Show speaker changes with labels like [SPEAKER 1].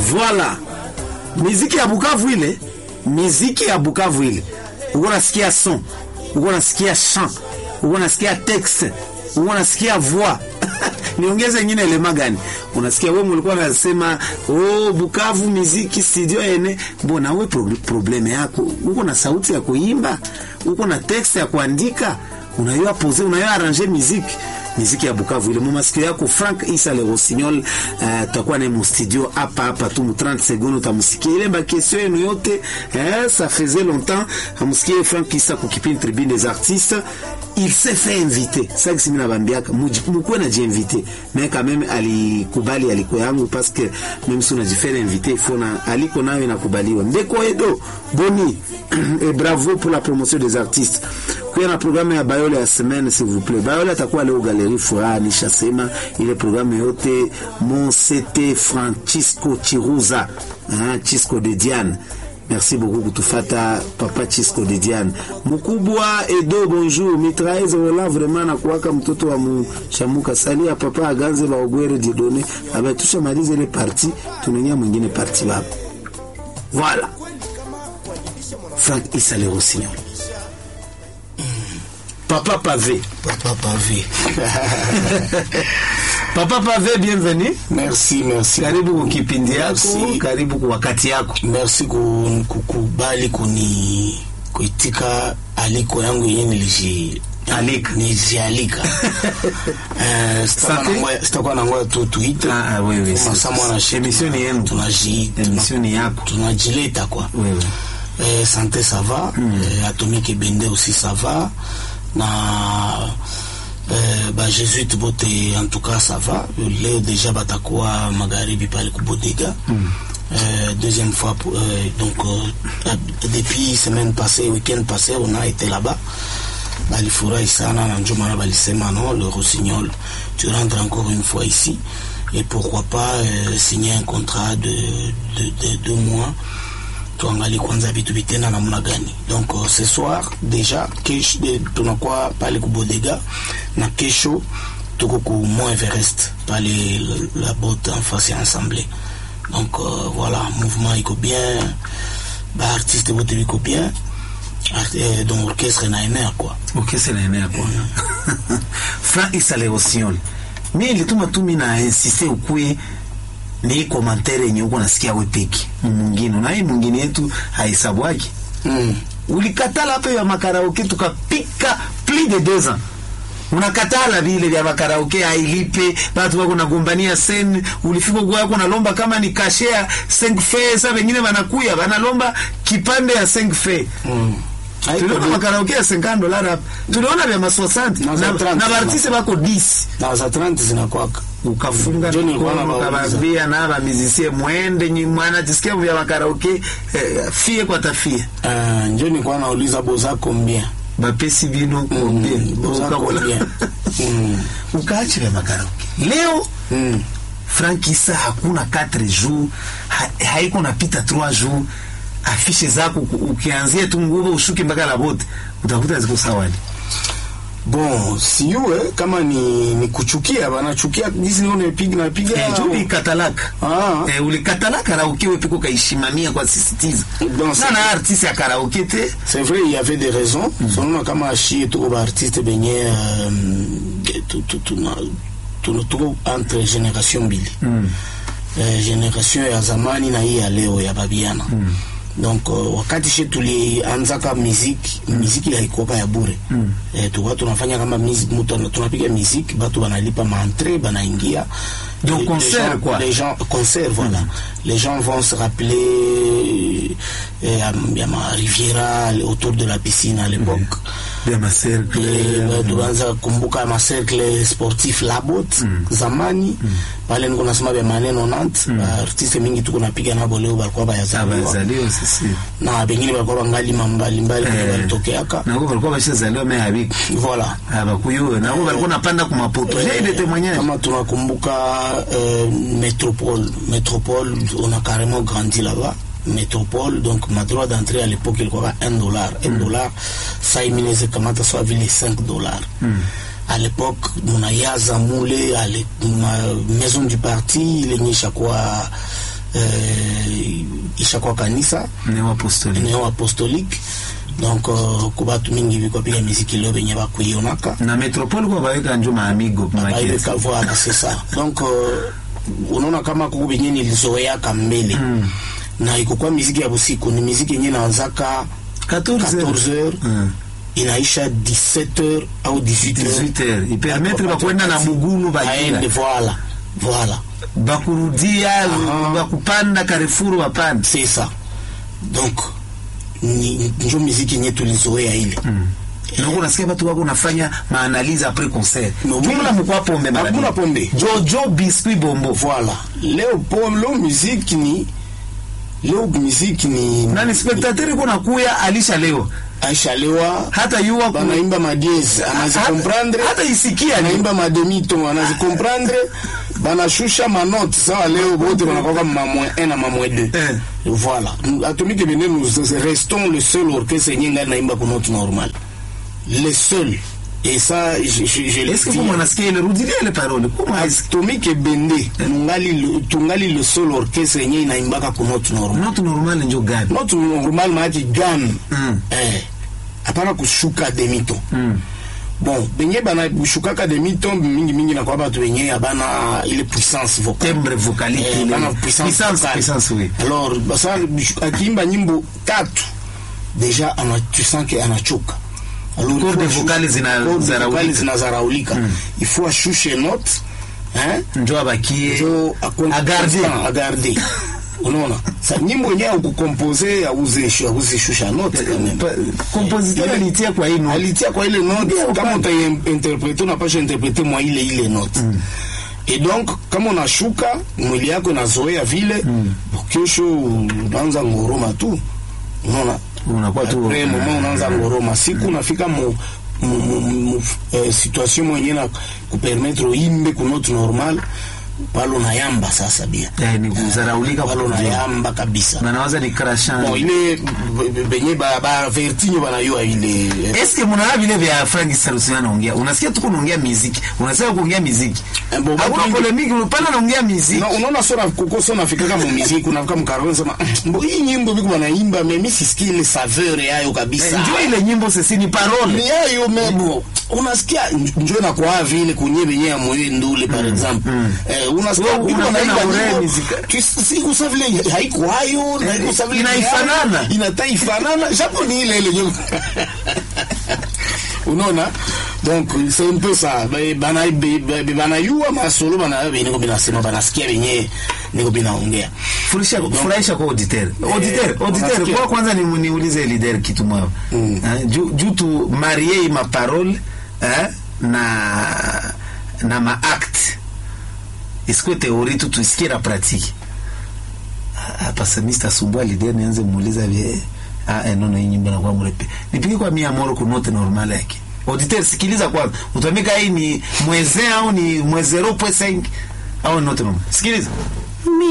[SPEAKER 1] Voilà. Miziki ya Bukavu ile, miziki ya Bukavu ile. Uko nasikia son, uko nasikia chant, uko nasikia texte, uko nasikia voix. Niongeze nyingine elema gani? Unasikia wewe mlikuwa unasema oh, Bukavu miziki studio ene. Mbona wewe pro probleme yako? Uko na sauti ya kuimba, uko na texte ya kuandika, unayua poser, unayua arranger miziki miziki ya Bukavu ile mumasikio yako Frank Isa le Rossignol. Uh, tutakuwa naye mu studio hapa hapa tu mu 30 secondes utamsikia ile ba question yenu yote eh, ça faisait longtemps amusikie Frank Isa ku kipindi Tribune des Artistes il s'est fait inviter ça que mimi nabambiaka mkuwe na jiinviter mais quand même alikubali aliko yangu parce que même si unajifere inviter faut na aliko nayo inakubaliwa Mbeko Edo Boni et bravo pour la promotion des artistes kuya na programu ya Bayole ya semaine s'il vous plaît Bayole atakuwa leo Galerie Furaha nishasema ile programu yote Monsete Francisco Chiruza ah, Chisco de Diane Merci beaucoup kutufata papa Chisco de Diane. Mkubwa Edo bonjour. Mitraise wala vraiment na kuwaka mtoto wa mshamuka sali ya papa aganze ba ogwere didone. Aba tusha malize ile parti tunenya mwingine parti baba. Voilà. Frank Issa le Rossignol. Papa Pavé.
[SPEAKER 2] Papa Pavé.
[SPEAKER 1] Papa Pavé, bienvenue.
[SPEAKER 2] Merci, merci.
[SPEAKER 1] Karibu kwa kipindi yako,
[SPEAKER 2] Merci.
[SPEAKER 1] karibu kwa wakati yako.
[SPEAKER 2] Merci ku- kukubali kuni kuitika aliko yangu yenye niliji
[SPEAKER 1] Alika.
[SPEAKER 2] nijialika Eh, sitakuwa
[SPEAKER 1] Sante.
[SPEAKER 2] na ngoja- sitakuwa na ngoja tu tuite
[SPEAKER 1] Ah, ah, wewe,
[SPEAKER 2] Kama
[SPEAKER 1] si-
[SPEAKER 2] saa mwana shi-
[SPEAKER 1] emission ni yenu.
[SPEAKER 2] tunaji-
[SPEAKER 1] Emission ni yako.
[SPEAKER 2] tunajileta kwa
[SPEAKER 1] Wewe.
[SPEAKER 2] Eh, santé ça va eh, atomique ebende aussi ça va na eh, bajesuite bote en tout cas ça va leo déjà batakuwa magharibi pale kubodega Euh, deuxième fois pour- euh, donc euh, depuis semaine passée week-end passé on a été là-bas balifurahi sana na ndio maana balisema non le rossignol tu rentres encore une fois ici et pourquoi pas euh, signer un contrat de, de, de deux mois tuangalie kwanza vitu vitenda namna gani donc uh, ce soir déjà kesho de- tunakuwa pale kubodega na kesho tuko ku mont everest pale la- la bote en face ya ensemble donc uh, voilà mouvement iko bien baartiste bote biko bien Art- eh, donc orchestre na enea quoi
[SPEAKER 1] okese naenea kwa Frank Issa le Rossignol. Mimi ilituma tu mimi na insiste ukue ni komantere yenye uko nasikia we peki mwingine na hii mwingine yetu haisabwaki
[SPEAKER 2] mm.
[SPEAKER 1] ulikatala hapo ya makaraoke tukapika plus de deux ans unakatala vile vya makaraoke hailipe batu wako nagombania sen ulifika kwa yako nalomba kama ni kashea 5 fe sasa wengine wanakuya wanalomba kipande ya 5 fe
[SPEAKER 2] Mm. Haiko
[SPEAKER 1] tuliona
[SPEAKER 2] de-
[SPEAKER 1] makaraoke ya 50 dollars hapa tuliona vya ma 60
[SPEAKER 2] Na za
[SPEAKER 1] na,
[SPEAKER 2] 30
[SPEAKER 1] na bartiste bako 10
[SPEAKER 2] na za 30 zinakwaka
[SPEAKER 1] ukafunga
[SPEAKER 2] Ndio nilikuwa
[SPEAKER 1] mikono
[SPEAKER 2] nawauliza.
[SPEAKER 1] ukabambia na bamizisie mwende nyi mwana tisikia vya makaraoke eh, fie kwa tafie
[SPEAKER 2] uh, njo nikuwa nauliza boza combien
[SPEAKER 1] bapesi bino kombie
[SPEAKER 2] boza combien mm.
[SPEAKER 1] ukaachi vya makaraoke leo
[SPEAKER 2] mm.
[SPEAKER 1] Frank Issa hakuna 4 jours ha, haiko napita 3 jours afishe zako uku- ukianzia tu nguvu ushuke mpaka la bote utakuta ziko sawani
[SPEAKER 2] bon siue kama ni, ni kuchukia banachukia jinsi niko napiga napiga
[SPEAKER 1] eh, juu ulikatalaka
[SPEAKER 2] Ah.
[SPEAKER 1] eh, ulikatalaka karaoke wewe piko kaishimamia kwa sisitiza
[SPEAKER 2] Donc,
[SPEAKER 1] sana artiste ya karaoke te
[SPEAKER 2] c'est vrai il y avait des raisons sonona kama ashie tuko baartiste benye um, tu- tu- tuna- tuna- tuko entre génération mbili eh, génération ya zamani na hii ya leo ya babiana donc uh, wakati she tulianzaka muziki muziki haikuwaka ya bure eh, tulikuwa tunafanya kama music- mutu ana- tunapiga muziki batu banalipa maentrée banaingia
[SPEAKER 1] Donc,
[SPEAKER 2] Les-
[SPEAKER 1] concert,
[SPEAKER 2] les gens,
[SPEAKER 1] quoi.
[SPEAKER 2] les gens concert voilà les gens vont se rappeler eh, ya, ya ma riviera autour de la piscine à l'époque
[SPEAKER 1] vya masercle
[SPEAKER 2] Eh, tukaanza kumbuka macercle sportif labot zamani pale niko nasema vya maneno nant artiste mingi tuko napiga nabo leo balikuwa bayazaliwa
[SPEAKER 1] abazaliwa sisi
[SPEAKER 2] na bengine balikuwa bangali mbalimbali kwenye
[SPEAKER 1] Eh.
[SPEAKER 2] balitokeaka
[SPEAKER 1] nako balikuwa bashazaliwa me habiki
[SPEAKER 2] voilà
[SPEAKER 1] abakuyuwe nako balikuwa napanda kumapoto jaide témoignage
[SPEAKER 2] kama tunakumbuka euh, métropole métropole on a carrément grandi là-bas métropole donc ma droit d'entrée à l'époque ilikuwa 1 dollar 1 dollar saa imineze kamata sawa vile 5 dollars à l'époque munayaza mule ale ma maison du parti ilinyesha kuwa eh, ishakuwa kanisa
[SPEAKER 1] neo apostolique
[SPEAKER 2] neo apostolique donc uh, ku batu mingi biko piga miziki leo benye bakuionaka
[SPEAKER 1] na metropole kwa baweka njo maamigo
[SPEAKER 2] baibeka voilà c'est ça donc uh, unaona kama kuku benye nilizoeaka mbele
[SPEAKER 1] Mm.
[SPEAKER 2] na ikokuwa miziki ya busiku ni miziki yenye naanzaka 14 heures inaisha 17 heures au 18 heures
[SPEAKER 1] 18 heures ipermetre bakwenda na mugulu
[SPEAKER 2] aende
[SPEAKER 1] bagira
[SPEAKER 2] voilà voilà
[SPEAKER 1] bakurudia
[SPEAKER 2] Aha.
[SPEAKER 1] bakupanda karefuru bapanda
[SPEAKER 2] c'est ça donc ni njo miziki yenye tulizoea ile
[SPEAKER 1] noko nasikia batu wako nafanya maanalize apres concert
[SPEAKER 2] No,
[SPEAKER 1] jumla
[SPEAKER 2] oui.
[SPEAKER 1] mukwa pombe mara
[SPEAKER 2] Hakuna
[SPEAKER 1] mingi.
[SPEAKER 2] pombe.
[SPEAKER 1] jojo biscuit bombo
[SPEAKER 2] voilà leo pom leo muziki ni leo muziki ni
[SPEAKER 1] nani spectateur iko nakuya alisha leo
[SPEAKER 2] Aisha lewa
[SPEAKER 1] hata yuwa ku-
[SPEAKER 2] banaimba madieze
[SPEAKER 1] hata-
[SPEAKER 2] anazikomprendre
[SPEAKER 1] hata isikia ni
[SPEAKER 2] anaimba mademito anazikomprendre banashusha manote sawa leo bote banakwaka mamwe 1 na mamwe 2
[SPEAKER 1] Eh.
[SPEAKER 2] voilà atomike bene nous restons le seul orchestre yenye ngai naimba ku note normale le seul et ça je, je, je le
[SPEAKER 1] est-ce que
[SPEAKER 2] dis.
[SPEAKER 1] vous mwanasikia ile rudilia ile parole Comment est-ce-
[SPEAKER 2] Atomique Ebende tungali le- tungali le seul orchestre yenye inaimbaka ku note normale
[SPEAKER 1] note normal njo gani
[SPEAKER 2] note normale maanake gan
[SPEAKER 1] Mm.
[SPEAKER 2] eh, hapana kushuka demiton
[SPEAKER 1] Mm.
[SPEAKER 2] bon benye banashukaka demiton mingi mingi nakuwa batu benye abana ile puissance vocale
[SPEAKER 1] timbre vocalique
[SPEAKER 2] Eh,
[SPEAKER 1] ile
[SPEAKER 2] bana puissance
[SPEAKER 1] puissance
[SPEAKER 2] vocale.
[SPEAKER 1] puissance oui
[SPEAKER 2] alors basa akiimba nyimbo tatu deja ana, tu sens que anachoka Alors, il
[SPEAKER 1] Corde
[SPEAKER 2] faut ashu-
[SPEAKER 1] vocale zina-
[SPEAKER 2] corde
[SPEAKER 1] zaraulika.
[SPEAKER 2] vocale zinazaraulika il faut ashushe note hein
[SPEAKER 1] njo abakie
[SPEAKER 2] njo akwe-
[SPEAKER 1] agarde
[SPEAKER 2] constant, agarde unaona sa nyimbo yenyewe akukompose auzishusha note quand même.
[SPEAKER 1] Pa- compositeur
[SPEAKER 2] Ile-
[SPEAKER 1] alitia kwa hii note
[SPEAKER 2] alitia kwa ile note
[SPEAKER 1] Ndio,
[SPEAKER 2] kama
[SPEAKER 1] bana.
[SPEAKER 2] utainterprete unapasha interprete mwa ile ile note et donc kama unashuka mwili yako inazoea vile kesho unaanza ngoroma tu unaona
[SPEAKER 1] unakuwa tu
[SPEAKER 2] après moment unaanza ngoroma siku unafika mu mu, mu, mu eh, situation mwenye na kupermettre uimbe ku note normal pale unayamba sasa bia
[SPEAKER 1] Eh, ni kuzaraulika
[SPEAKER 2] pale
[SPEAKER 1] kwa
[SPEAKER 2] unayamba kabisa
[SPEAKER 1] na nawaza ni
[SPEAKER 2] bon
[SPEAKER 1] crashant
[SPEAKER 2] ile b- b- benye ba, ba vertinyo banayua ile eh,
[SPEAKER 1] eske munaona vile vya Frank Salusi anaongea unasikia tuko naongea muziki unasema kuongea muziki
[SPEAKER 2] Eh, bo-
[SPEAKER 1] hakuna
[SPEAKER 2] bo-
[SPEAKER 1] polemiki unapana naongea muziki
[SPEAKER 2] Na unaona sora kuko sona nafikaka mu muziki unafika mu karaoke sema mbo hii nyimbo biko banaimba mais mimi sisikii ile saveur yayo kabisa.
[SPEAKER 1] njoo ile nyimbo sisi ni
[SPEAKER 2] Ni
[SPEAKER 1] parole
[SPEAKER 2] yayo mebo. Unasikia njoo na kwa vile kunye benye ya moyo ndule par exemple. Eh unasikia
[SPEAKER 1] Wewe
[SPEAKER 2] biko
[SPEAKER 1] unapenda
[SPEAKER 2] banaimba
[SPEAKER 1] ure
[SPEAKER 2] nyimbo.
[SPEAKER 1] muzika.
[SPEAKER 2] tu- Siku sa vile haiko hayo na haiko sa vile
[SPEAKER 1] Inaifanana.
[SPEAKER 2] inataifanana japo ni ile ile nyimbo. unaona donc c'est un peu ça Ba- bana be- be- banayua masolo bana niko binasema banasikia benye niko binaongea
[SPEAKER 1] furisha furahisha kwa auditeur auditeur auditeur
[SPEAKER 2] unasikia.
[SPEAKER 1] kwa kwanza ni niulize leader kitu mwao
[SPEAKER 2] Mm.
[SPEAKER 1] Eh, juu juu tu marie ma parole eh, na na ma acte isikwe teori tu tuisikie na pratique hapa semista asubuhi leader nianze muuliza vile ah eh, nono hii nyimbo inakuwa mrepe nipige kwa mia moro ku note normal yake auditeur sikiliza kwanza utamika hii ni mweze au ni mweze 0.5 au note normal sikiliza